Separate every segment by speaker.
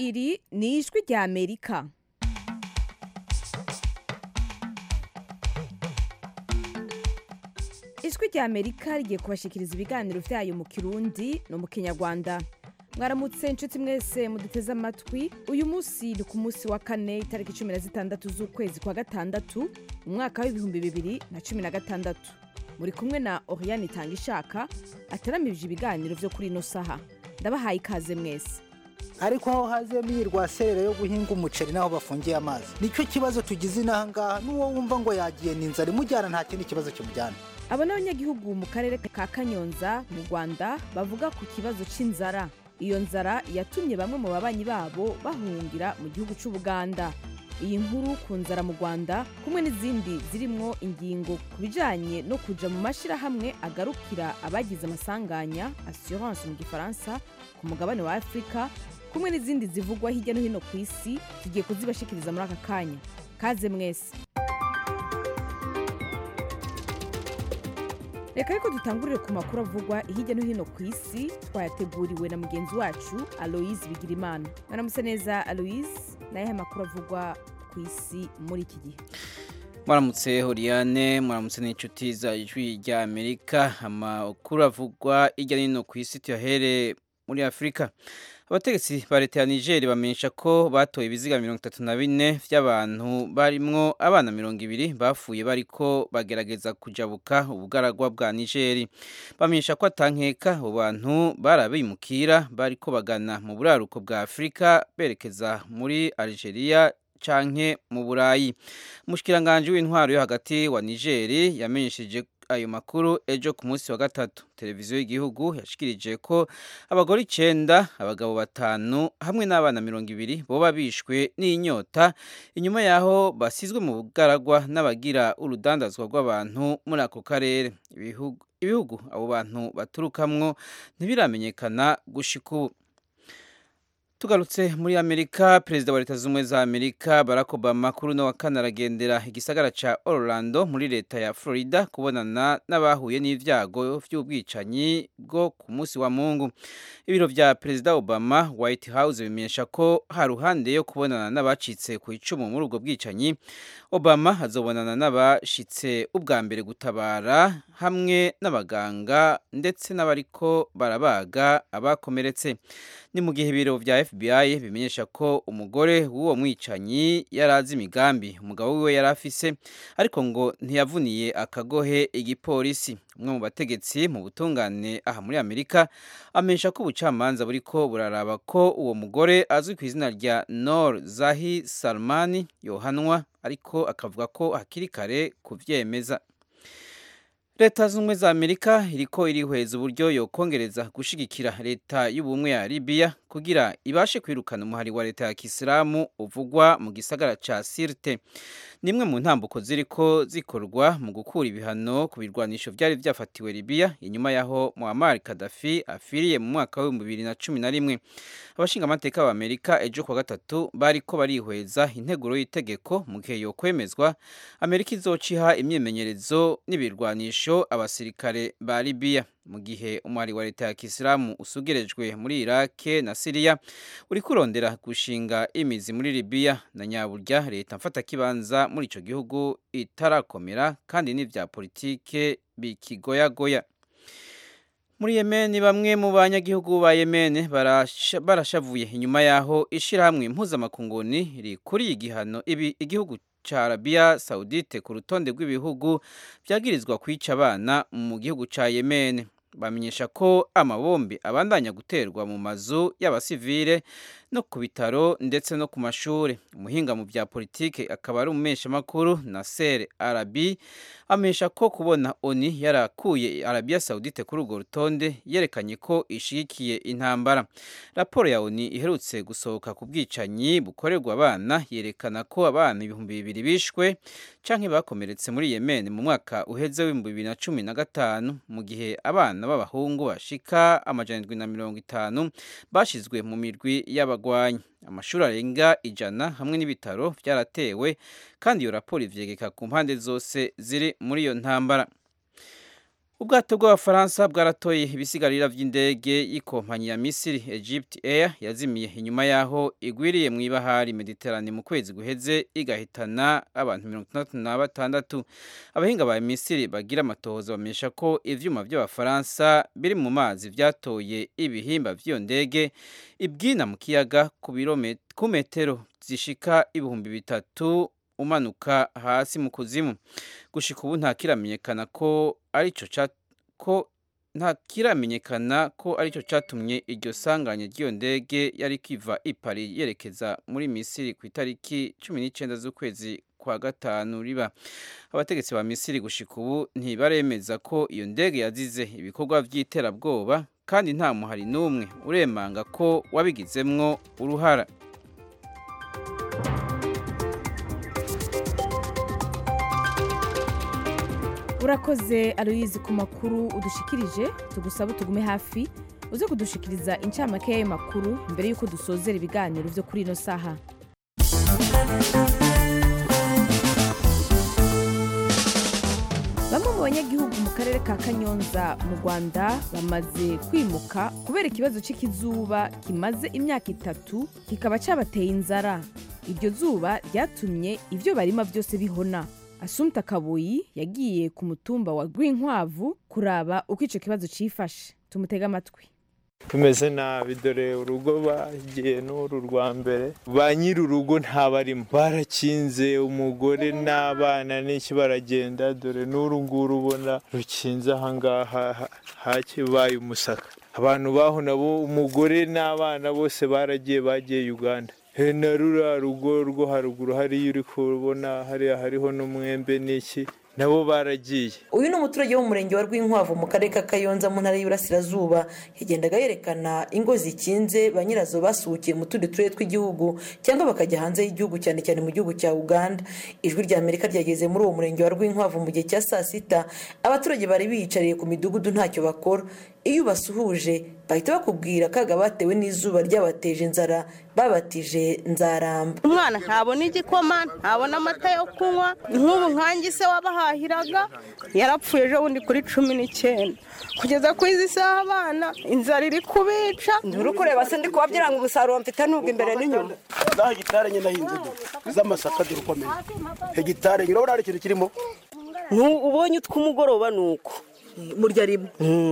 Speaker 1: iri ni ijwi rya amerika ijwi rya amerika rigiye kubashikiriza ibiganiro vyayo mu kirundi no mu kinyarwanda mwaramutse inshuti mwese muduteze amatwi uyu munsi ni ku munsi wa kane itariki cumi na zitandatu z'ukwezi kwa gatandatu umwaka w'ibihumbi bibiri na cumi na gatandatu muri kumwe na oriane itanga ishaka ataramirije ibiganiro vyo kuri ino saha ndabahaye ikaze mwese
Speaker 2: ariko aho hazemo iyi rwaserera yo guhinga umuceri n'aho bafungiye amazi nicyo kibazo tugize inaha ngaha n'uwo wumva ngo yagiye ni inzara imujyana nta kindi kibazo kimujyana
Speaker 1: abo ni abanyagihugu mu karere ka kanyonza mu rwanda bavuga ku kibazo c'inzara iyo nzara yatumye bamwe mu babanyi babo bahungira mu gihugu c'ubuganda iyi nkuru ku nzara mu rwanda kumwe n'izindi zirimwo ingingo ku bijanye no kuja mu mashirahamwe agarukira abagize amasanganya assurance mu gifaransa ku mugabane wa afurika kumwe n'izindi zivugwa hirya no hino ku isi tugiye kuzibashikiriza muri aka kanya kaze mwese reka ariko dutangurire ku makuru avugwa hirya no hino ku isi twayateguriwe na mugenzi wacu aloise bigirimana mwaramutse neza aloise nayehe amakuru avugwa ku isi muri iki gihe
Speaker 3: mwaramutse horiane mwaramutse n'inshuti za ijwi rya amerika amakuru avugwa hirya no hino ku isi tuyahere muri afurika abategetsi ba leta ya niger bamenyesha ko batoye ibiziga mirongo itatu na bine by'abantu barimwo abana mirongo ibiri bapfuye bariko bagerageza kujabuka ubugaragwa bwa nigeri bamenyesha ko atankeka abo bantu barabimukira bariko bagana mu buraruko bwa afurika berekeza muri algeria canke mu burayi umushikiranganji w'intwaro yo hagati wa nigeri yamenyesheje ayo makuru ejo ku munsi wa gatatu televiziyo y'igihugu yashikirije ko abagore icenda abagabo batanu hamwe n'abana mirongo ibiri boba bishwe n'inyota inyuma yaho basizwe mu bugaragwa n'abagira urudandazwa rw'abantu muri ako karere ibihugu abo bantu baturukamwo ntibiramenyekana gushika ubu tugarutse muri amerika perezida wa leta z'ubumwe za amerika barack obama kuri uno wa kane aragendera igisagara ca orlando muri leta ya florida kubonana n'abahuye n'ivyago vy'ubwicanyi bwo ku munsi wa mungu ibiro vya perezida obama white house bimenyesha ko haruhande yo kubonana n'abacitse ku icumu muri ubwo bwicanyi obama azobonana n'abashitse ubwa mbere gutabara hamwe n'abaganga ndetse n'abariko barabaga abakomeretse ni mu gihe ibiro vya FBI bimenyesha ko umugore w'uwo mwicanyi yari azi imigambi umugabo wiwe yari afise ariko ngo ntiyavuniye akagohe igipolisi umwe mu bategetsi mu butungane aha muri Amerika amenyesha ko ubucamanza buriko buraraba ko uwo mugore azwi ku izina rya Nor Zahi Salmani yohanwa ariko akavuga ko hakiri kare kuvyemeza leta z'ubumwe za amerika iriko irihweza uburyo yokongereza gushigikira leta y'ubumwe ya libiya kugira ibashe kwirukana umuhari wa leta ya kisilamu uvugwa mu gisagara ca sirte nimwe mu ntambuko ziriko zikorwa mu gukura ibihano ku birwanisho vyari vyafatiwe libiya inyuma yaho muammar kadafi afiriye mu mwaka w'ibihumbi bibiri na cumi na rimwe abashingamateka ba amerika ejo kwa gatatu bariko barihweza integuro y'itegeko mu gihe yokwemezwa amerika izociha imyimenyerezo n'ibirwanisho abasirikare ba libiya mu gihe umuhari wa leta ya kisilamu usugerejwe muri irake na siriya uri kurondera gushinga imizi muri libiya na nyaburya leta mfatakibanza muri ico gihugu itarakomera kandi n'ivya politike bikigoyagoya muri yemeni bamwe mu banyagihugu ba yemeni barashavuye inyuma yaho ishirahamwe impuzamakunguni rikuriye igihano ibi igihugu ca Arabia Saudite ku rutonde rw'ibihugu vyagirizwa kwica abana mu gihugu ca Yemen bamenyesha ko amabombi abandanya guterwa mu mazu y'abasivile no ku bitaro ndetse no ku mashuri umuhinga mu bya politike akaba ari umumeshamakuru Nasser Arabi amenyesha ko kubona ONU yarakuye Arabia Saudite kuri urwo rutonde yerekanye ko ishigikiye intambara raporo ya ONU iherutse gusohoka ku bwicanyi bukorerwa abana yerekana ko abana ibihumbi bibiri bishwe canke bakomeretse muri Yemen mu mwaka uheze w'ibihumbi bibiri na cumi na gatanu mu gihe abana b'abahungu bashika amajana indwi na mirongo itanu bashizwe mu mirwi y'abagwanyi amashuri arenga ijana hamwe n'ibitaro byaratewe kandi iyo raporo ivyegeka ku mpande zose ziri muri iyo ntambara ubwato bw'abafaransa bwaratoye ibisigarira by'indege y'ikompanyi ya misiri egypt air yazimiye inyuma y'aho igwiriye mu ibahari mediterane mu kwezi guheze igahitana abantu mirongo itandatu na batandatu abahinga ba misiri bagira amatohoza bamenyesha ko ivyuma by'abafaransa biri mu mazi vyatoye ibihimba vy'iyo ndege ibwina mu kiyaga ku metero zishika ibihumbi bitatu umanuka hasi mu kuzimu gushika ubu nta kiramenyekana ko arico ko nta kiramenyekana ko aricyo cyatumye iryo sanganya ry'iyo ndege yari kiva i Paris yerekeza muri Misiri ku itariki cumi n'icyenda z'ukwezi kwa gatanu riba abategetsi ba Misiri gushika ubu ntibaremeza ko iyo ndege yazize ibikorwa by'iterabwoba kandi nta muhari n'umwe uremanga ko wabigizemwo uruhara
Speaker 1: urakoze aloyizi ku makuru udushikirije tugusaba tugume hafi uze kudushikiriza incamake y'ayo makuru mbere y'uko dusozera ibiganiro byo kuri ino saha bamwe mu banyagihugu mu karere ka kanyonza mu rwanda bamaze kwimuka kubera ikibazo cy'ikizuba kimaze imyaka itatu kikaba cyabateye inzara iryo zuba ryatumye ibyo barima byose bihona asumta kabuyi yagiye ku mutumba wa rwinkwavu kuraba uko icyo kibazo cyifashe tumutega amatwi
Speaker 4: tumeze nabi dore urugo bagiye n'uru rwa mbere ba nyir'urugo ntabarimo barakinze umugore n'abana n'iki baragenda dore n'uru nguru ubona rukinze ahangaha hakibaye umusaka abantu baho nabo umugore n'abana bose baragiye bagiye uganda na ruriya rugo rwo haruguru hariya uri kubona hariya hariho n'umwembe n'iki nabo baragiye
Speaker 5: uyu ni umuturage wo mu murenge wa rwinkwavu mu karere ka kayonza mu ntara y'Iburasirazuba yagendaga yerekana ingo zikinze ba nyirazo basuhukiye mu tundi turere tw'igihugu cyangwa bakajya hanze y'igihugu cyane cyane mu gihugu cya uganda ijwi rya amerika ryageze muri uwo murenge wa rwinkwavu mu gihe cya saa sita abaturage bari biyicariye ku midugudu ntacyo bakora iyo ubasuhuje bahita bakubwira kaga batewe n'izuba ryabateje inzara babatije nzaramba
Speaker 6: umwana ntabona igikoma ntabona amata yo kunywa nk'ubu nkange se wabahahiraga yarapfuye ejo bundi kuri cumi n'icyenda kugeza ku izi saha abana inzara iri kubica
Speaker 7: nturi kureba se ndi kubabwira ngo umusaruro mfite nubwo imbere n'inyuma
Speaker 8: za hegitari nyine nahinze do z'amasaka dore ukomeye hegitari nyine urabona hari ikintu kirimo
Speaker 7: ubonye utw'umugoroba ni uko
Speaker 5: murya rimwe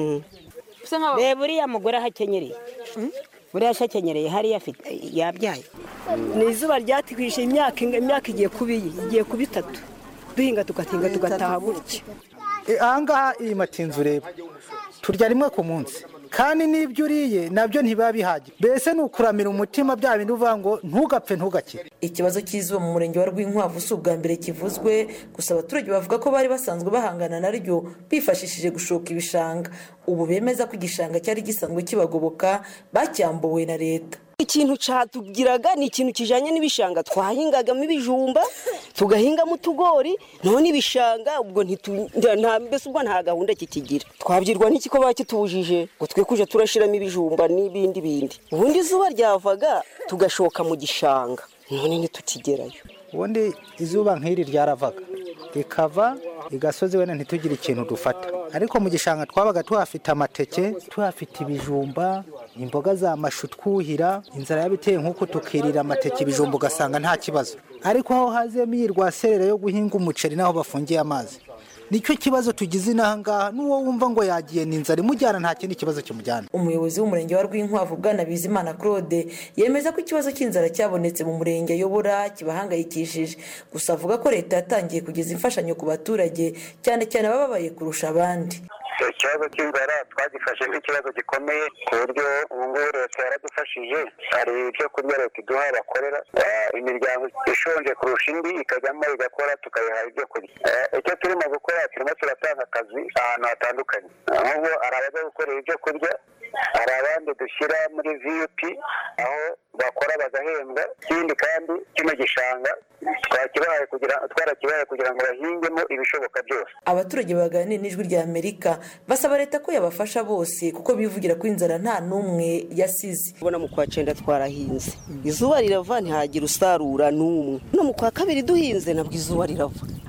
Speaker 9: reba uriya mugore aho akenyereye buriya se akenyereye hariya afite yabyaye
Speaker 7: ni izuba ryatwishe imyaka imyaka igiye kuba iyi igiye kuba itatu duhinga tugatinga tugataha gutya
Speaker 2: ahangaha iyi matinzu ureba turya rimwe ku munsi kandi n'ibyo uriye nabyo ntibiba bihagije mbese ni ukuramira umutima bya bintu uvuga ngo ntugapfe ntugakire
Speaker 5: ikibazo cy'izuba mu murenge wa rwinkwavu si ubwa mbere kivuzwe gusa abaturage bavuga ko bari basanzwe bahangana naryo bifashishije gushoka ibishanga ubu bemeza ko igishanga cyari gisanzwe kibagoboka bacyambuwe na leta
Speaker 7: ikintu cyatugiraga ni ikintu kijyanye n'ibishanga twahingagamo ibijumba tugahingamo utugori none ibishanga ubwo mbese ubwo nta gahunda kikigira twabyirwa n'iki ko bakitubujije ngo twe kujya turashyiramo ibijumba n'ibindi bindi ubundi izuba ryavaga tugashoka mu gishanga none ntitukigerayo
Speaker 2: ubundi izuba nk'iri ryaravaga rikava igasozi wenda ntitugire ikintu dufata ariko mu gishanga twabaga tuhafite amateke tuhafite ibijumba imboga za mashu twuhira inzara yabiteye nk'uko tukirira amateke ibijumba ugasanga nta kibazo ariko aho hazemo iyi rwaserera yo guhinga umuceri n'aho bafungiye amazi nicyo kibazo tugize inaha ngaha n'uwo wumva ngo yagiye ni inzara imujyana nta kindi kibazo kimujyana
Speaker 5: umuyobozi w'umurenge wa rwinkwavu bwana bizimana claude yemeza ko ikibazo cy'inzara cyabonetse mu murenge ayobora kibahangayikishije gusa avuga ko leta yatangiye kugeza imfashanyo ku baturage cyane cyane abababaye kurusha abandi
Speaker 10: ikibazo cy'inzara twagifashe nk'ikibazo gikomeye ku buryo ubu ngubu leta yaradufashije hari ibyo kurya leta iduha bakorera imiryango ishonje kurusha indi ikajyamo igakora tukayiha ibyo kurya icyo turimo gukora turimo turatanga akazi ahantu hatandukanye nk'ubu hari abajya gukorera ibyo kurya hari abandi dushyira muri vup aho bakora bagahembwa ikindi kandi kino gishanga twarakibaye kugira ngo bahingemo ibishoboka byose
Speaker 5: abaturage baganira n'ijwi rya amerika basaba leta ko yabafasha bose kuko bivugira ko inzara nta n'umwe yasize
Speaker 7: ubona mu kwa cyenda twarahinze izuba rirava ntihagire usarura n'umwe no mu kwa kabiri duhinze nabwo izuba rirava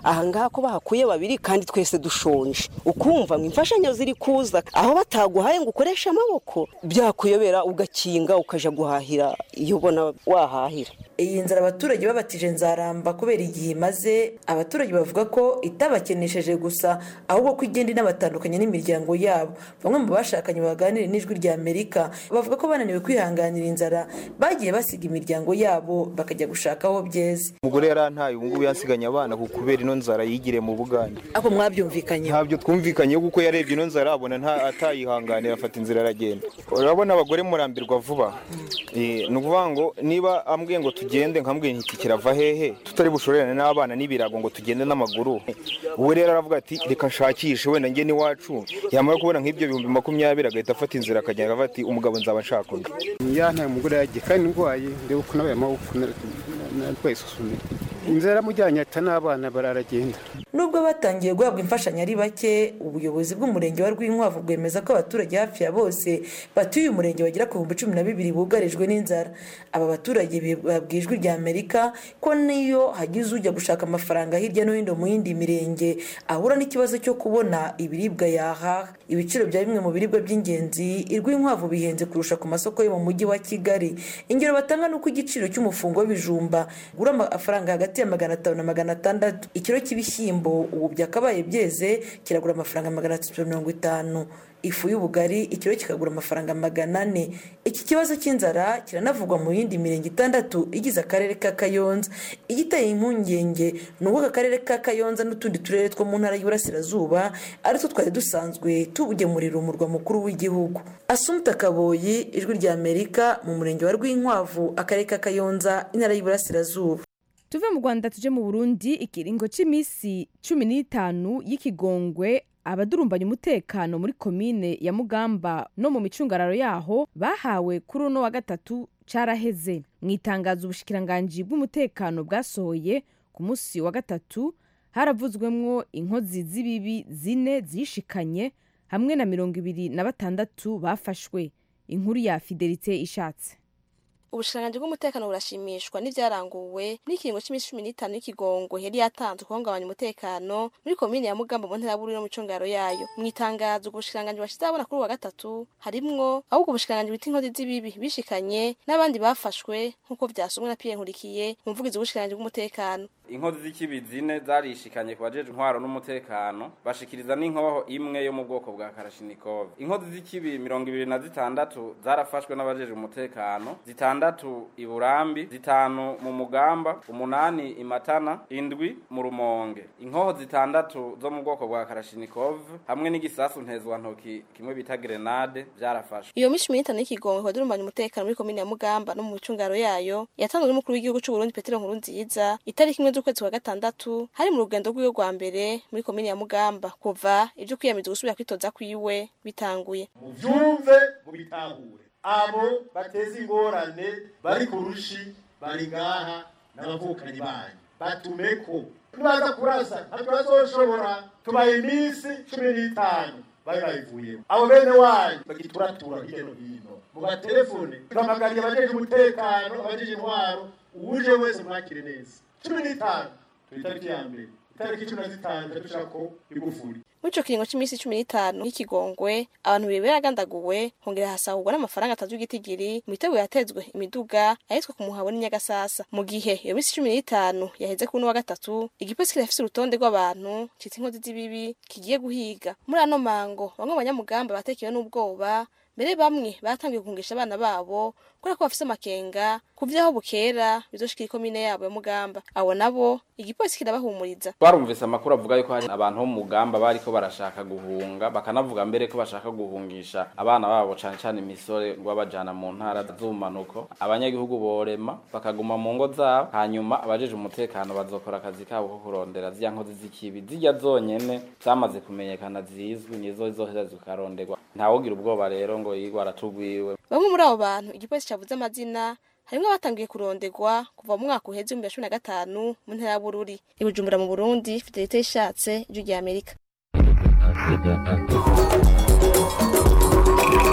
Speaker 7: ahangaha ko bahakuye babiri kandi twese dushonje ukumva ngo imfashanyo ziri kuza aho bataguhaye ngo ukoreshe amaboko byakuyobera ugakinga ukaja guhahira iyo ubona wahahira
Speaker 5: iyi nzara abaturage babatije nzaramba kubera igihe imaze abaturage bavuga ko itabakenesheje gusa ahubwo ko igenda inabatandukanye n'imiryango yabo bamwe mu bashakanye baganira n'ijwi rya amerika bavuga ko bananiwe kwihanganira inzara bagiye basiga imiryango yabo bakajya gushaka aho byeze
Speaker 11: umugore yarantaye ubu ngubu yasiganye abana ku kubera ino nzara yigiriye mu bugande
Speaker 5: ako mwabyumvikanye
Speaker 11: ntabyo twumvikanye kuko yarebye ino nzara abona nta atayihanganira afata inzira aragenda urabona abagore murambirwa vuba Eh, ni ukuvuga ngo niba ambwiye ngo tugende nkambwiye nti kirava hehe tutari bushorerane n'abana n'ibirago ngo tugende n'amaguru ubu rero aravuga ati reka nshakishe wenda njye n'iwacu yamara kubona nk'ibyo bihumbi makumyabiri agahita afata inzira akagenda akavuga ati umugabo nzaba nshaka undi
Speaker 12: yantaye umugore yagiye kandi ndwaye ndeba ukuntu abaye amaboko narwaye susumira inzara yaramujyanye ata n'abana bararagenda
Speaker 5: nubwo batangiye guhabwa imfashanyo ari bake ubuyobozi bw'umurenge wa rwinkwavu bwemeza ko abaturage hafi ya bose batuye uyu murenge bagera ku bihumbi cumi na bibiri bugarijwe n'inzara aba baturage babwiye ijwi rya amerika ko niyo hagize ujya gushaka amafaranga hirya no hino mu yindi mirenge ahura n'ikibazo cyo kubona ibiribwa yahaha ibiciro bya bimwe mu biribwa by'ingenzi irw'inkwavu bihenze kurusha ku masoko yo mu mujyi wa kigali ingero batanga ni uko igiciro cy'umufungo w'ibijumba ugura amafaranga hagati ya magana atanu na magana atandatu ikiro cy'ibishyimbo ubu byakabaye byeze kiragura amafaranga magana atatu mirongo itanu ifu y'ubugari ikiro kikagura amafaranga magana ane iki kibazo cy'inzara kiranavugwa mu yindi mirenge itandatu igize akarere ka kayonza igiteye impungenge ni uko aka karere ka kayonza n'utundi turere two mu ntara y'uburasirazuba aritwo twari dusanzwe tugemurira umurwa mukuru w'igihugu asumta kaboyi ijwi rya amerika mu murenge wa rwinkwavu akarere ka kayonza intara y'uburasirazuba
Speaker 1: tuve mu rwanda tuje mu burundi ikiringo cy'iminsi cumi n'itanu y'ikigongwe abadurumbanya umutekano muri komine ya mugamba no mu micungararo yaho bahawe kuri uno wa gatatu caraheze mu itangazo ubushikiranganji bw'umutekano bwasohoye ku munsi wa gatatu haravuzwemwo inkozi z'ibibi zine zishikanye hamwe na mirongo ibiri na batandatu bafashwe inkuru ya fidelite ishatse
Speaker 13: ubushikiranganji bw'umutekano burashimishwa n'ivyaranguwe n'ikiringo c'imisi cumi n'itanu y'ikigongo yari yatanzwe kuhungabanya umutekano muri komine ya mugamba mu ntara y'abururi no mu micungararo yayo mu itangazo ubwo bushikiranganji bashize abona kuri uwa gatatu harimwo ahubwo ubushikiranganji bita inkozi z'ibibi bishikanye n'abandi bafashwe nk'uko vyasomwe na Pierre Nkurikiye umuvugizi w'ubushikiranganji bw'umutekano
Speaker 14: inkozi z'ikibi zine zarishikanye ku bajeje intwaro n'umutekano bashikiriza n'inkoho imwe yo mu bwoko bwa karashinikov inkozi z'ikibi mirongo ibiri na zitandatu zarafashwe n'abajeje umutekano zitandatu i burambi zitanu mu mugamba umunani i matana indwi mu rumonge inkoho zitandatu zo mu bwoko bwa karashinikov hamwe n'igisasu ntezwantoki kimwe bita grenade vyarafashwe
Speaker 13: iyo misi cumi n'itanu y'ikigongo kubadurumbanya umutekano muri komine ya mugamba no mu micungaro yayo yatanzwe n'umukuru w'igihugu c'uburundi petero nkurunziza itariki imwe z'ukwezi kwa gatandatu hari mu rugendo rwiwe rwa mbere muri komine ya mugamba kuva ivyo kwiyamiza gusubira kwitoza kwiwe bitanguye
Speaker 15: muvyumve mubitahure abo bateza ingorane bari ku rushi bari ngaha n'abavukanyi banyu batumeko nibaza kurasa ntabwo bazoshobora tubaye iminsi cumi n'itanu bari bayivuyemo abo bene wanyu bagituratura hirya no hino mu batelefone tuhamagariye abajeje umutekano abajeje intwaro uwuje wese mwakire neza cumi n'itanu turi itariki ya mbere itariki cumi na zitanu dushako igufuri
Speaker 13: muri ico kiringo c'imisi cumi n'itanu y'ikigongwe abantu bibiri baragandaguwe hongera hasahurwa n'amafaranga atatu y'igitigiri mu mitego yatezwe imiduga ahitwa ku muhabo n'inyagasasa mu gihe iyo misi cumi n'itanu yaheze kuri uno wa gatatu igipolisi kirafise urutonde rw'abantu citwa inkozi z'ibibi kigiye guhiga muri ano mango bamwe mu banyamugamba batekewe n'ubwoba mbere bamwe batangiye gukungisha abana babo kubera ko bafise amakenga ku vyaho bukera bizoshikira ikomine yabo ya mugamba abo nabo igipolisi kirabahumuriza
Speaker 14: twarumvise amakuru avuga yuko hari abantu bo mu mugamba bariko barashaka guhunga bakanavuga mbere ko bashaka guhungisha abana babo cane cane imisore ngo babajana mu ntara z'ubumanuko abanyagihugu borema bakaguma mu ngo zabo hanyuma abajeje umutekano bazokora akazi kabo ko kurondera zya nkozi z'ikibi zirya zonyene zamaze kumenyekana zizwi nizo zizoheza zikaronderwa ntawogira ubwoba rero ngo yigwa aratugwiwe
Speaker 13: bamwe muri abo bantu igipolisi cavuze amazina harimwo abatangiye kuronderwa kuva mu mwaka uheze ibihumbi bibiri na cumi na gatanu mu ntara ya bururi i bujumbura mu burundi fidelite ishatse ijwi rya amerika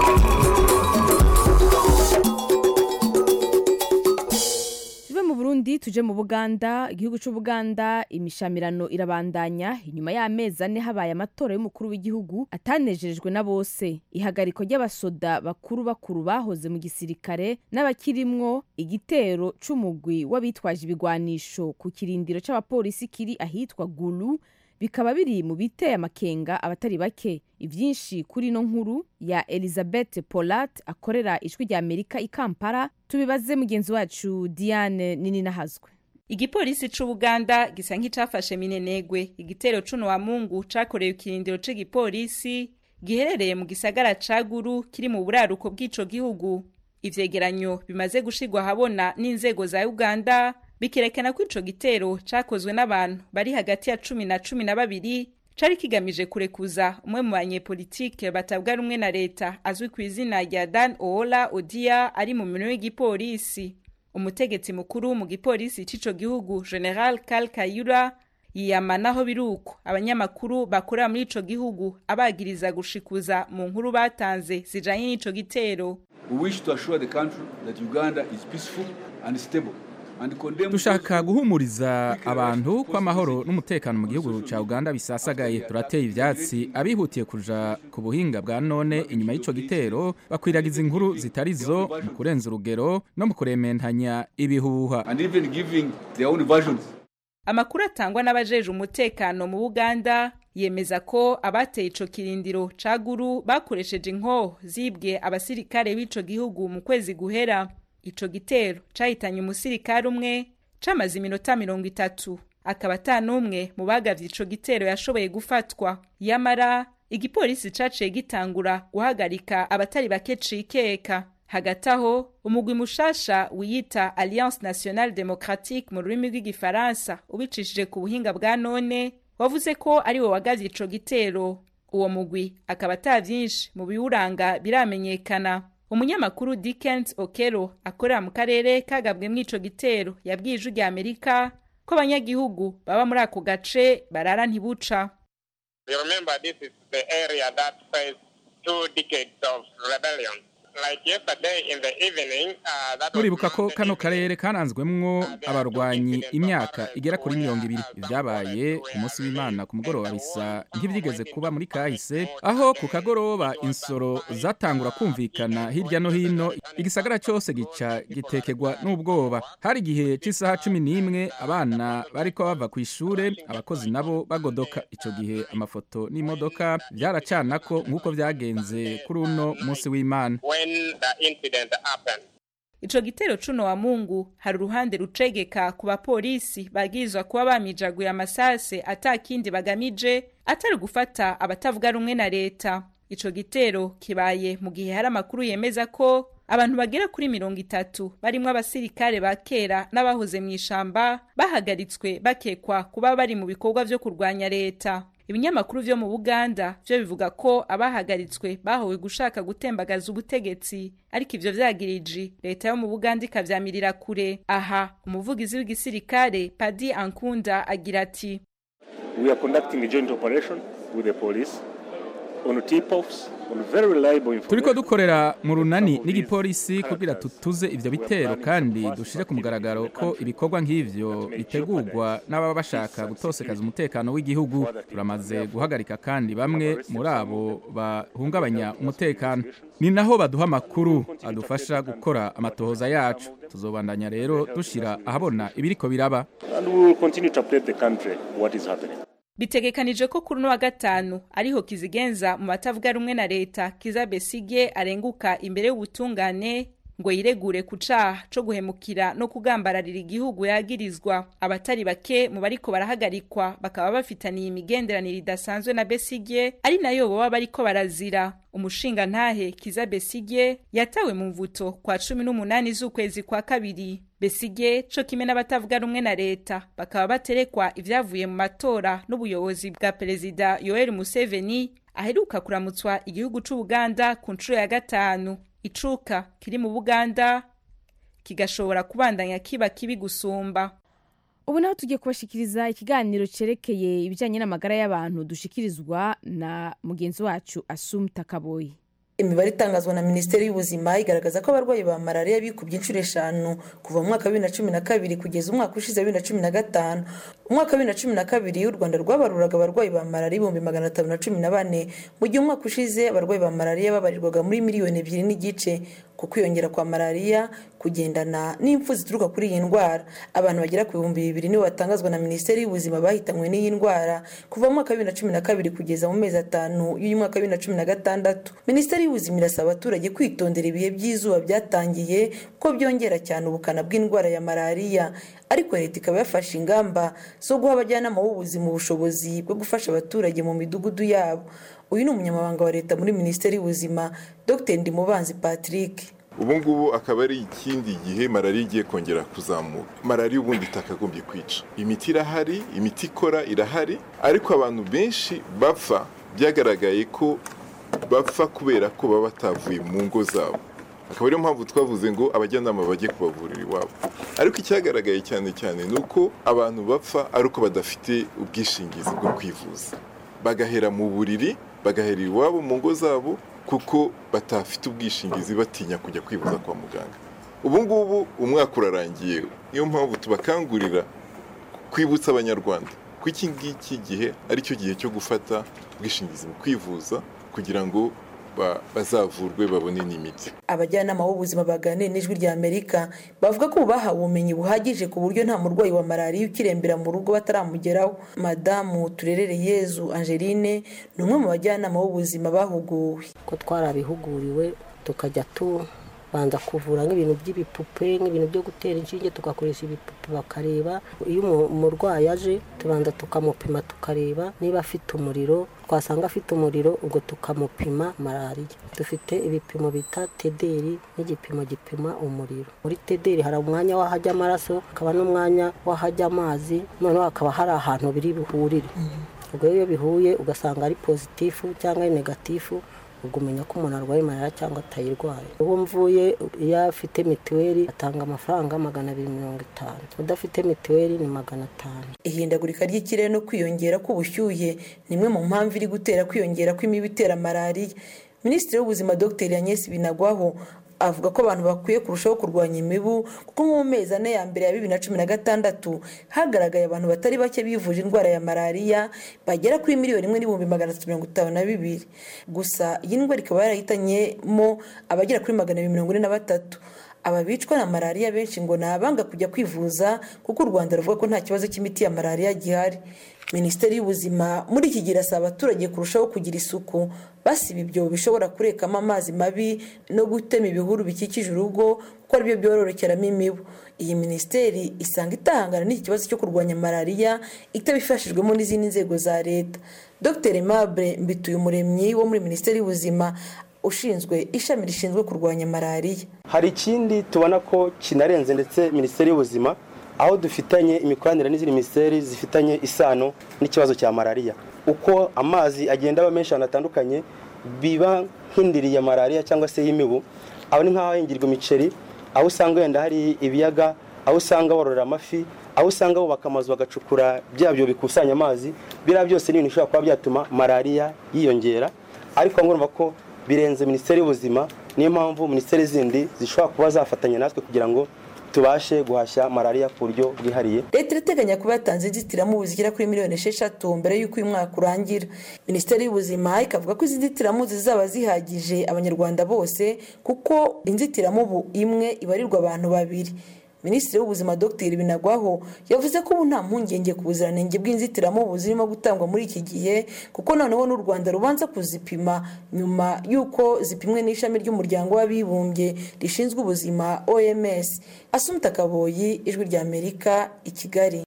Speaker 1: tuve mu burundi burundi tuje mu buganda igihugu c'ubuganda imishamirano irabandanya inyuma y'amezi ane habaye amatora y'umukuru w'igihugu atanejejwe na bose ihagariko ry'abasoda bakuru bakuru bahoze mu gisirikare n'abakirimwo igitero c'umugwi w'abitwaje ibigwanisho ku kirindiro c'abapolisi kiri ahitwa gulu bikaba biri mu biteye amakenga abatari bake ibyinshi kuri ino nkuru ya elizabeth polat akorera ijwi rya amerika i kampala tubibaze mugenzi wacu diane nini nahazwe
Speaker 16: igipolisi c'ubuganda gisa nk'icafashe minenegwe igitero cuno wa mungu cakorewe ikirindiro c'igipolisi giherereye mu gisagara ca guru kiri mu buraruko bw'ico gihugu ivyegeranyo bimaze gushirwa ahabona n'inzego za uganda bikerekana ko ico gitero cakozwe n'abantu bari hagati ya cumi na cumi na babiri cari kigamije kurekuza umwe mu banyepolitike batabwa rumwe na leta azwi ku izina rya dan oola odia ari mu minwe y'igipolisi umutegetsi mukuru mu gipolisi c'ico gihugu general kal kayura yiyama naho biruko abanyamakuru bakorera muri ico gihugu abagiriza gushikuza mu nkuru batanze zijanye n'ico gitero
Speaker 17: We wish to assure the country that Uganda is peaceful and stable.
Speaker 18: dushaka guhumuriza abantu ko amahoro n'umutekano mu gihugu cya uganda bisasagaye turateye ibyatsi abihutiye kuja ku buhinga bwa none inyuma y'icyo gitero bakwiragiza inkuru zitari zo mu kurenza urugero no mu kurementanya ibihuha
Speaker 17: And even giving their own versions.
Speaker 16: amakuru atangwa n'abajeje umutekano mu buganda yemeza ko abateye ico kirindiro ca guru bakoresheje inkoho zibwe abasirikare b'ico gihugu mu kwezi guhera ico gitero cahitanye umusirikare umwe camaze iminota mirongo itatu akaba ata n'umwe mu bagavye ico gitero yashoboye gufatwa yamara igipolisi caciye gitangura guhagarika abatari bake cikeka hagati aho umugwi mushasha wiyita alliance nationale démocratique mu rurimi rw'igifaransa ubicishije ku buhinga bwa none wavuze ko ari we wagavye ico gitero uwo mugwi akaba ata vyinshi mu biwuranga biramenyekana umunyamakuru dickens okero akorera mu karere kagabwemwo ico gitero yabwiye ijwi rya amerika ko abanyagihugu baba muri ako gace barara ntibuca
Speaker 19: You remember, this is the area that faced two decades of rebellion. Like yesterday in the evening, uh, that was
Speaker 18: muribuka ko kano karere karanzwemwo abarwanyi imyaka igera kuri mirongo ibiri vyabaye ku munsi w'imana ku mugoroba bisa nk'ivyigeze kuba muri kahise aho ku kagoroba insoro zatangura kumvikana hirya no hino igisagara cose gica gitekerwa n'ubwoba hari igihe c'isaha cumi n'imwe abana bariko bava ku ishure abakozi nabo bagodoka ico gihe amafoto n'imodoka vyaracanako nk'uko vyagenze kuri uno munsi w'imana
Speaker 19: when the incident happened.
Speaker 16: ico gitero cuno wa mungu hari uruhande rucegeka ku bapolisi bagirizwa kuba bamijaguye amasase ata kindi bagamije atari gufata abatavuga rumwe na leta ico gitero kibaye mu gihe hari amakuru yemeza ko abantu bagera kuri mirongo itatu barimwo abasirikare ba kera n'abahoze mu ishamba bahagaritswe bakekwa kuba bari mu bikorwa vyo kurwanya leta ibinyamakuru vyo mu buganda vyo bivuga ko abahagaritswe bahowe gushaka gutembagaza ubutegetsi ariko ivyo vyagiriji leta yo mu buganda ikavyamirira kure aha umuvugizi w'igisirikare padi ankunda agira ati
Speaker 20: We are conducting a joint operation with the police on tip-offs, on very reliable
Speaker 18: turiko
Speaker 20: information.
Speaker 18: dukorera mu runani n'igipolisi kugira tutuze ivyo bitero kandi dushire ku mugaragaro ko ibikorwa nk'ivyo bitegurwa n'ababa bashaka gutosekaza umutekano w'igihugu turamaze guhagarika kandi bamwe muri abo bahungabanya umutekano ni naho baduha amakuru adufasha gukora amatohoza yacu tuzobandanya rero dushira ahabona ibiriko biraba
Speaker 20: And we will continue to update the country what is happening.
Speaker 16: bitegekanije ko kuri uno wa gatanu ariho kizigenza mu batavuga rumwe na leta kiza besige arenguka imbere y'ubutungane ngo yiregure ku caha co guhemukira no kugambararira igihugu yagirizwa abatari bake mu bariko barahagarikwa bakaba bafitaniye imigenderanire idasanzwe na besige ari nayo baba bariko barazira umushinga ntahe kiza besige yatawe mu mvuto kwa cumi n'umunani z'ukwezi kwa kabiri besige co kimwe n'abatavuga rumwe na leta bakaba baterekwa ivyavuye mu matora n'ubuyobozi bwa perezida yoweri museveni aheruka kuramutswa igihugu c'ubuganda ku nshuro ya gatanu icuka kiri mu buganda kigashobora kubandanya kiba kibi gusumba
Speaker 1: ubu naho tugiye kubashikiriza ikiganiro cerekeye ibijyanye n'amagara y'abantu dushikirizwa na mugenzi wacu asumta kaboyi
Speaker 5: imibare itangazwa na minisiteri y'ubuzima igaragaza ko abarwayi ba malariya bikubye inshuro eshanu kuva mu mwaka wa bibiri na cumi na kabiri kugeza umwaka ushize wa bibiri na cumi na gatanu umwaka wa bibiri na cumi na kabiri u rwanda rwabaruraga abarwayi ba malariya ibihumbi magana atanu na cumi na bane mu gihe umwaka ushize abarwayi ba malariya babarirwaga muri miliyoni ebyiri n'igice ku kwiyongera kwa malariya kugendana n'impfu zituruka kuri iyi ndwara abantu bagera ku bihumbi bibiri nibo batangazwa na minisiteri y'ubuzima bahitanywe n'iyi ndwara kuva mu mwaka wa bibiri na cumi na kabiri kugeza mu mezi atanu y'uyu mwaka wa bibiri na cumi na gatandatu minisiteri y'ubuzima irasaba abaturage kwitondera ibihe by'izuba byatangiye kuko byongera cyane ubukana bw'indwara ya malariya ariko leta ikaba yafashe ingamba zo guha abajyanama b'ubuzima ubushobozi bwo gufasha abaturage mu midugudu yabo uyu ni umunyamabanga wa leta muri minisiteri y'ubuzima dr ndimubanzi patrick
Speaker 21: ubu ngubu akaba ari ikindi gihe malariya igiye kongera kuzamuka malariya ubundi itakagombye kwica imiti irahari imiti ikora irahari ariko abantu benshi bapfa byagaragaye ko bapfa kubera ko baba batavuye mu ngo zabo akaba ariyo mpamvu twavuze ngo abajyanama bajye kubavurira iwabo ariko icyagaragaye cyane cyane ni uko abantu bapfa ari uko badafite ubwishingizi bwo kwivuza bagahera mu buriri bagahera iwabo mu ngo zabo kuko batafite ubwishingizi batinya kujya kwivuza kwa muganga ubu ngubu umwaka urarangiye niyo mpamvu tubakangurira kwibutsa abanyarwanda ko iki ngiki gihe ari cyo gihe cyo gufata ubwishingizi mu kwivuza kugira ngo bazavurwe babone n'imiti
Speaker 5: abajyanama b'ubuzima baganiriye n'ijwi rya amerika bavuga ko bahawe ubumenyi buhagije ku buryo nta murwayi wa malariya ukirembera mu rugo bataramugeraho madamu turerere yezu angeline ni umwe mu bajyanama b'ubuzima bahuguwe
Speaker 22: ko twarabihuguriwe tukajya tubanza kuvura nk'ibintu by'ibipupe nk'ibintu byo gutera inshinge tugakoresha ibipupe bakareba iyo umurwayi aje tubanza tukamupima tukareba niba afite umuriro twasanga afite umuriro ubwo tukamupima malariya dufite ibipimo bita tederi n'igipimo gipima umuriro muri tederi hari umwanya w'ahajya amaraso hakaba n'umwanya w'ahajya amazi noneho hakaba hari ahantu biri buhurire ubwo iyo bihuye ugasanga ari pozitifu cyangwa ari negatifu ubwo umenya ko umuntu arwaye malariya cyangwa atayirwaye ubu mvuye iyo afite mituweli atanga amafaranga magana abiri mirongo itanu udafite mituweli ni magana atanu
Speaker 5: ihindagurika ry'ikirere no kwiyongera k'ubushyuhe ni imwe mu mpamvu iri gutera kwiyongera kw'imibu itera malariya minisitiri w'ubuzima dr agnes binagwaho avuga ko abantu bakwiye kurushaho kurwanya imibu kuko nko mu mezi ane ya mbere ya bibiri na cumi na gatandatu hagaragaye abantu batari bake bivuje indwara ya malariya bagera kuri miliyoni imwe n'ibihumbi magana atatu mirongo itanu na bibiri gusa iyi ndwara ikaba yarahitanyemo abagera kuri magana abiri mirongo ine na batatu aba bicwa na malariya benshi ngo ni abanga kujya kwivuza kuko u rwanda ruvuga ko nta kibazo cy'imiti ya malariya gihari minisiteri y'ubuzima muri iki gihe irasaba abaturage kurushaho kugira isuku basiba ibyobo bishobora kurekamo amazi mabi no gutema ibihuru bikikije urugo kuko aribyo byororokeramo imibu iyi minisiteri isanga itahangana n'iki kibazo cyo kurwanya malariya itabifashijwemo n'izindi nzego za leta dr aimable mbituyumuremyi wo muri minisiteri y'ubuzima ushinzwe ishami rishinzwe kurwanya malariya
Speaker 23: hari ikindi tubona ko kinarenze ndetse minisiteri y'ubuzima aho dufitanye imikoranire n'izindi minisiteri zifitanye isano n'ikibazo cya malariya uko amazi agenda aba menshi ahantu hatandukanye biba nk'indiri ya malariya cyangwa se y'imibu aho ni nk'ahahingirwa imiceri aho usanga wenda hari ibiyaga aho usanga bororera amafi aho usanga bubaka amazu bagacukura byabyo bikusanya amazi biriya byose ni ibintu bishobora kuba byatuma malariya yiyongera ariko ngomba ko birenze minisiteri y'ubuzima niyo mpamvu minisiteri zindi zishobora kuba zafatanya natwe kugira ngo tubashe guhashya malariya ku buryo bwihariye
Speaker 5: leta irateganya kuba yatanze inzitiramubu zigera kuri miliyoni esheshatu mbere y'uko uyu mwaka urangira minisiteri y'ubuzima ikavuga ko izi nzitiramubu zizaba zihagije abanyarwanda bose kuko inzitiramubu imwe ibarirwa abantu babiri minisitiri w'ubuzima dr binagwaho yavuze ko ubu nta mpungenge ku buziranenge bw'inzitiramubu zirimo gutangwa muri iki gihe kuko noneho n'u rwanda rubanza kuzipima nyuma y'uko zipimwe n'ishami ry'umuryango w'abibumbye rishinzwe ubuzima oms asumta kaboyi ijwi ry'amerika i kigali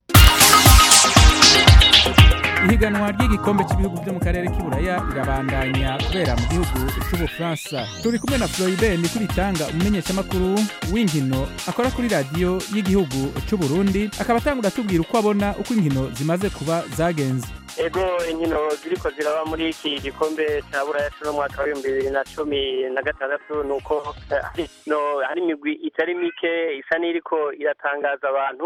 Speaker 18: ihiganwa ry'igikombe cy'ibihugu byo mu karere k'iburaya rirabandanya kubera mu gihugu cy'ubufaransa turi kumwe na floribert nikubitanga umumenyeshamakuru w'inkino akora kuri radiyo y'igihugu cy'u Burundi akaba atangura atubwira uko abona uko inkino zimaze kuba zagenze
Speaker 24: ego inkino ziriko ziraba muri iki gikombe cya buraya cyo mu mwaka w'ibihumbi bibiri na cumi na gatandatu ni uko no hari imigwi itari mike isa n'iriko iratangaza abantu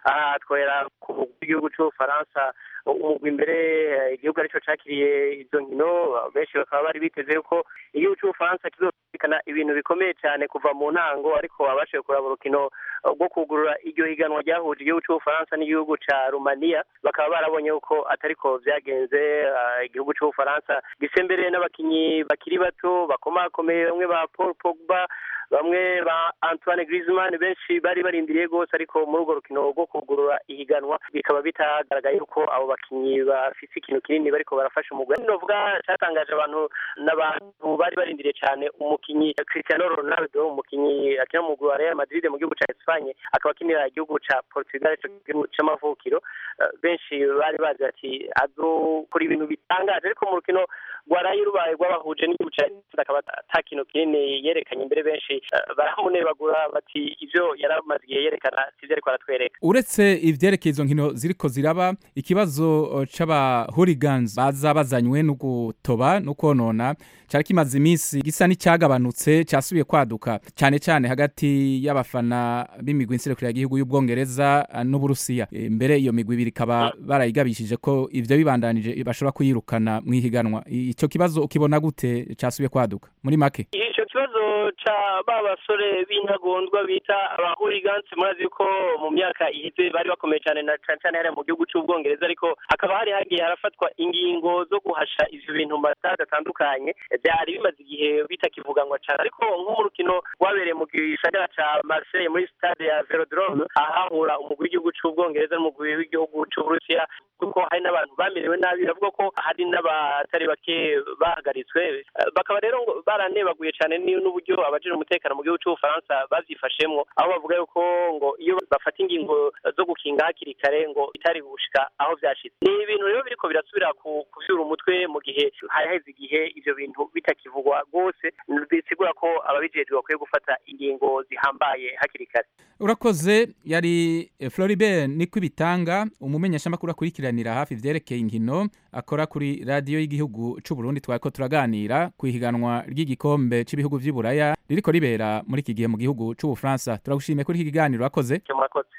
Speaker 24: aha twera ku mugwi w'igihugu c'ubufaransa umugwi imbere eh, igihugu arico cakiriye izo nkino benshi bakaba bari biteze yuko igihugu c'ubufaransa kizokana ibintu bikomeye cyane kuva mu ntango ariko abashoboye kuraba urukino eh, rwo kugurura iryo higanwa ryahuje igihugu c'ubufaransa n'igihugu ca rumaniya bakaba barabonye yuko atariko vyagenze eh, igihugu c'ubufaransa gisembereye n'abakinyi bakiri bato bakomakomeye bamwe ba paul pogba bamwe ba antoine griezmann benshi bari barindiriye rwose ariko muri urwo rukino rwo kugurura ihiganwa bikaba bitagaragaye yuko abo bakinyi bafise ikintu kinini bariko barafasha umugwi novuga cyatangaje abantu n'abantu bari barindiriye cyane umukinyi cristiano ronaldo umukinyi akina mu mugwi wa real madrid mu gihugu ca espagne akaba akinira igihugu ca portugal ico gihugu c'amavukiro Eh, benshi bari bazi ati azokora ibintu bitangaje ariko mu rukino rwaraye rubaye rwabahuje n'igihugu ca Iceland akaba ata kintu kinini yerekanye imbere benshi eh, baramunebagura bati ivyo yari amaze igihe yerekana sivyo ariko aratwereka
Speaker 18: uretse ivyerekeye izo nkino ziriko ziraba ikibazo uh, c'aba hooligans baza bazanywe no gutoba no konona cari kimaze iminsi gisa n'icyagabanutse cyasubiye kwaduka cyane cyane hagati y'abafana b'imigwi nserekure y'igihugu y'ubwongereza uh, n'uburusiya E, mbere iyo migwi ibiri ikaba barayigabishije ko ivyo bibandanije bashobora kuyirukana mu ihiganwa I- ico kibazo ukibona gute cyasubiye kwaduka muri make
Speaker 24: icyo kibazo ca ba basore b'intagondwa bita abahurigansi murazi ko mu myaka iheze bari bakomeye cyane na cane cane hariya mu gihugu c'ubwongereza ariko hakaba hari hagiye harafatwa ingingo zo guhasha ivyo bintu mu masitade atandukanye byari bimaze igihe bitakivuganwa cane ariko nko mu rukino rwabereye mu gisagara ca marseille muri stade ya velodrome ahahura umugwi w'igihugu c'ubwongereza n'umugwi w'igihugu c'uburusiya kuko hari n'abantu bamerewe nabi bavuga ko hari n'abatari bake bahagaritswe Eh, bakaba rero ngo baranebaguye cyane ni- n'uburyo abajejwe umutekano mu gihugu c'ubufaransa bavyifashemwo aho bavuga yuko ngo iyo bafata ingingo zo gukinga hakiri kare ngo bitari gushika aho vyashitse ni ibintu rero biriko birasubira ku- kuvyura umutwe mu gihe hari haheze igihe ivyo bintu bitakivugwa rwose bisigura ko ababijejwe bakwiye gufata ingingo zihambaye hakiri kare
Speaker 18: urakoze yari eh, Floribert niko ibitanga umumenyeshamakuru akurikiranira hafi ivyerekeye inkino akora kuri radiyo y'igihugu c'u Burundi twariko turaganira ku ihiganwa ry'igikombe c'ibihugu vy'i Buraya ririko ribera muri iki gihe mu gihugu c'Ubufaransa turagushimiye kuri iki kiganiro urakoze
Speaker 24: murakoze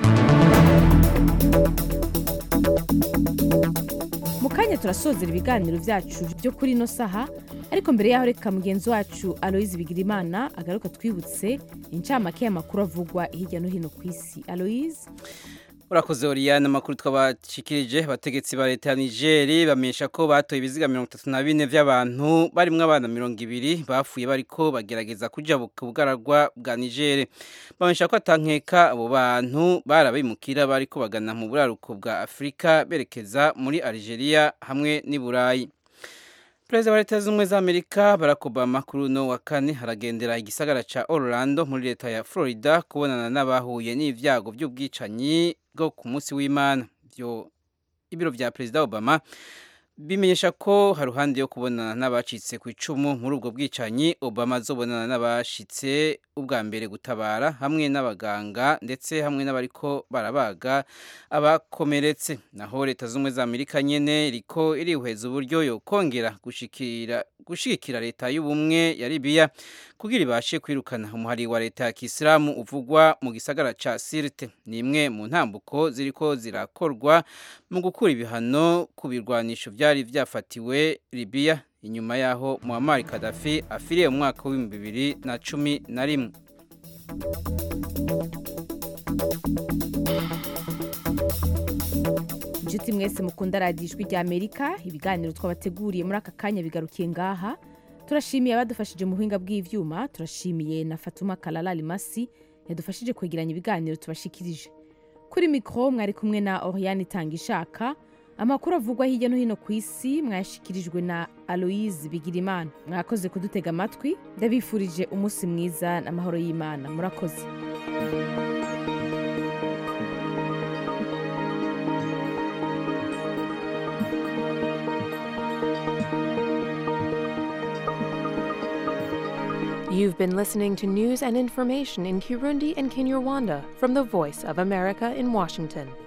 Speaker 1: mu kanya turasozera ibiganiro byacu byo kuri ino saha ariko mbere yaho reka mugenzi wacu aloyizi bigirimana agaruka twibutse incamake y'amakuru avugwa hirya no hino ku isi aloyizi
Speaker 3: urakoze oriyane amakuru twabashikirije abategetsi ba leta ya nigeri bamenyesha ko batoye ibiziga mirongo itatu na bine by'abantu barimo abana mirongo ibiri bapfuye bariko bagerageza kujabuka ubugaragwa bwa nigeri bamenyesha ko atankeka abo bantu barabimukira bariko bagana mu buraruko bwa afurika berekeza muri algeria hamwe n'i burayi perezida wa leta z'ubumwe za amerika barack obama kuri uno wa kane haragendera igisagara ca orlando muri leta ya florida kubonana n'abahuye n'ivyago vy'ubwicanyi bwo ku munsi w'imana vyo ibiro vya perezida obama bimenyesha ko haruhande yo kubonana n'abacitse ku icumu muri ubwo bwicanyi obama azobonana n'abashitse ubwa mbere gutabara hamwe n'abaganga ndetse hamwe n'abariko barabaga abakomeretse naho leta z'ubumwe za amerika nyene iriko irihweza uburyo yokongera gushikira gushigikira leta y'ubumwe ya libiya kugira ibashe kwirukana umuhari wa leta ya kisilamu uvugwa mu gisagara ca sirte ni imwe mu ntambuko ziriko zirakorwa mu gukura ibihano ku birwanisho vyari vyafatiwe libiya inyuma yaho muammar kadafi afiriye mu mwaka w'ibihumbi bibiri na cumi na rimwe
Speaker 1: inshuti mwese mukunda radiyo ijwi rya amerika ibiganiro twabateguriye muri aka kanya bigarukiye ngaha turashimiye abadufashije mu buhinga bw'ivyuma turashimiye na fatuma kalala limasi yadufashije kwegeranya ibiganiro tubashikirije kuri mikoro mwari kumwe na oriane itanga ishaka amakuru avugwa hirya no hino ku isi mwayashikirijwe na aloyize bigirimana mwakoze kudutega amatwi ndabifurije umunsi mwiza n'amahoro y'imana murakoze
Speaker 4: You've been listening to news and information in Kirundi and Kinyarwanda from the Voice of America in Washington.